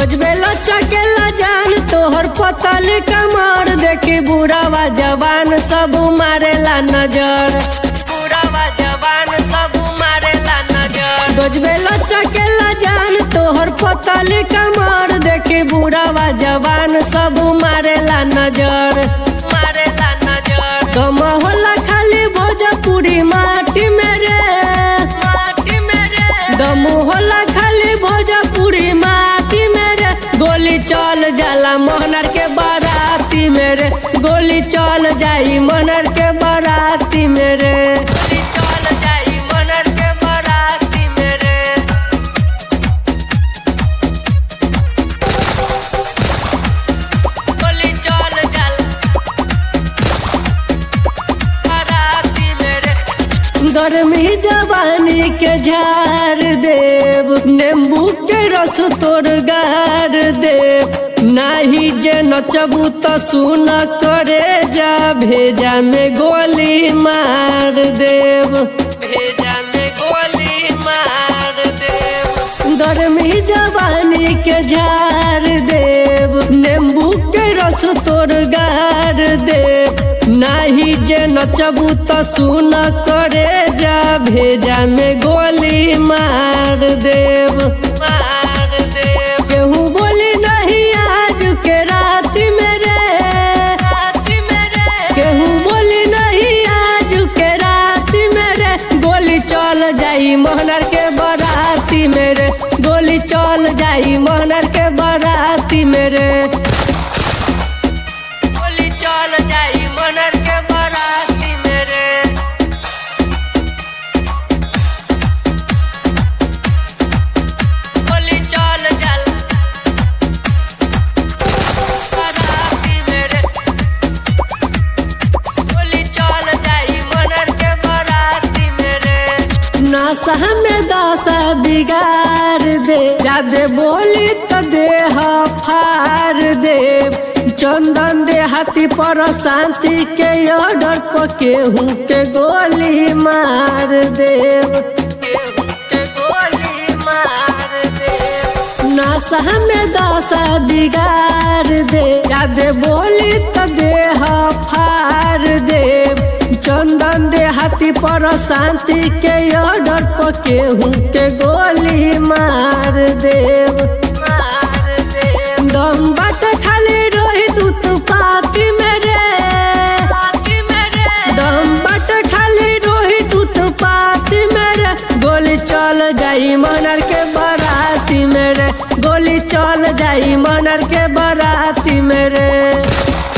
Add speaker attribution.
Speaker 1: गजबे लचकेला जान तोहर पतल कमर देखी बुढ़ावा जवान सब मारेला नजर बुढ़ावा जवान सब मारेला नजर गजबे लचकेला जान तोहर पतल कमर देखी बुढ़ावा जवान सब मारेला नजर मारेला नजर कम होला खाली भोजपुरी माटी मेरे माटी मेरे दम होला खाली भोजपुरी माटी मेरे गोली चल जाला मोहनर के बाराती मेरे गोली चल जाई मोहनर के बाराती मेरे गोली चल जाई मोहनर के बाराती मेरे गोली चल जाला बाराती मेरे गर्मी जवानी के झार देव नींबू के रस तोर गार देव नाही जे नचबू तो सुन करे जा भेजा में गोली मार देव भेजा में गोली मार देव गर्मी जवानी के झार देव नींबू के रस तोर गार देव नाही जे नचबू तो सुन करे जा भेजा में गोली मार देव मार देव केहू बोली नहीं आज के रात मेरे रात मेरे केहू बोली नहीं आज के रात मेरे गोली चल जाई मोहनर के बराती मेरे गोली चल जाई मोहनर के बराती मेरे गोली चल जाई मोहनर के बराती मेरे गोली चल जल बराती मेरे गोली चल जाई मोहनर के बराती मेरे नशा में दशा बिगाड़ दे जादे बोली तो देह फाड़ दे चंदन दे हाथी पर शांति के ऑर्डर पर केहू के गोली मार देव केहू के गोली मार देव नशा में दशा बिगाड़ दे जादे बोली तो देह फाड़ देव चंदन दे हाथी पर शांति के ऑर्डर पर केहू के गोली मार देव मार देव दम बात खाली रोहित उत्पाती मेरे दम बात खाली रोहित उत्पाती मेरे गोली चल जाई मनर के बराती मेरे गोली चल जाई मनर के बराती मेरे